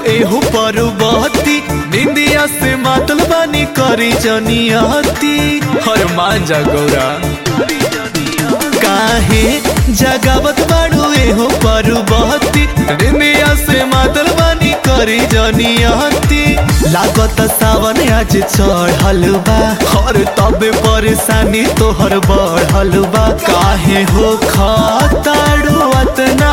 एहो परबती निंदिया से मातल बानी करी जनियती हर मान जा गौरा काहे जगावत बाड़ू एहो परबती निंदिया से मातल बानी करी जनियती लागत सावन आज चढ़ल बा हर तबे परेशानी तोहर बढ़ल बा काहे हो खताड़ू अतना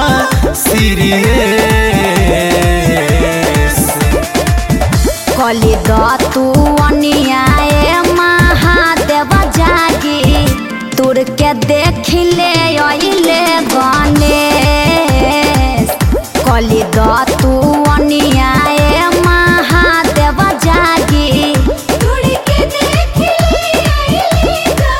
सीरियस कली दतु अनियाए महादेव जागी तुर के देखिले अइले गणेश कली दतु अनियाए महादेव जागी तुर के देखिले अइले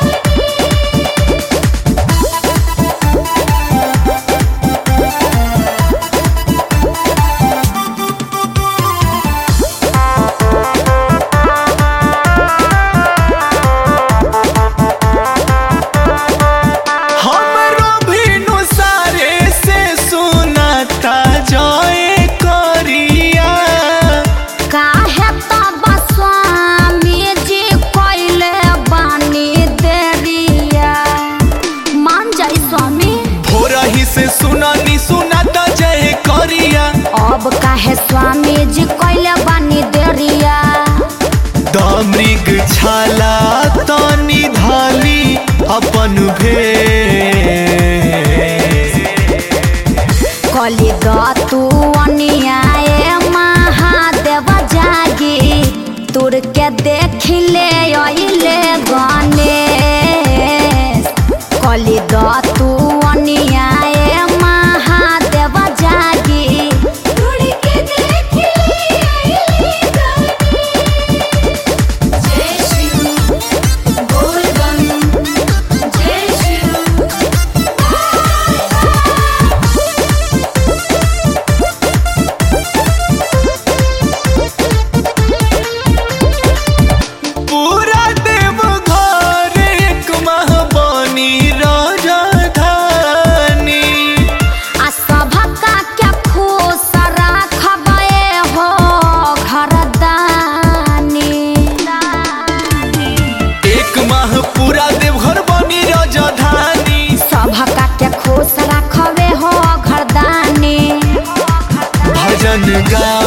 हमरो भिनु सारे से सुनाता जय करिया काहे तब स्वामी जी कइले बानी देरिया मान जाई स्वामी भोरही से सुनानी सुनाता जय करिया अब काहे स्वामी जी कइले बानी देरिया दमृग छाला तनी धाली अपन भेष कली दतु अनियाए महादेव जागी तुर के देखिले अइले गणेश कली दतु अनियाए महादेव जागी तुर के देखिले अइले जय शिव बोल बम जय शिव पूरा देव घर एक माह बनी राजधानी आ सभका के खुश राखबे हो घरदानी एक माह पूरा देवघर बनी राजधानी सभका के खुश राखबे हो घरदानी भजन गा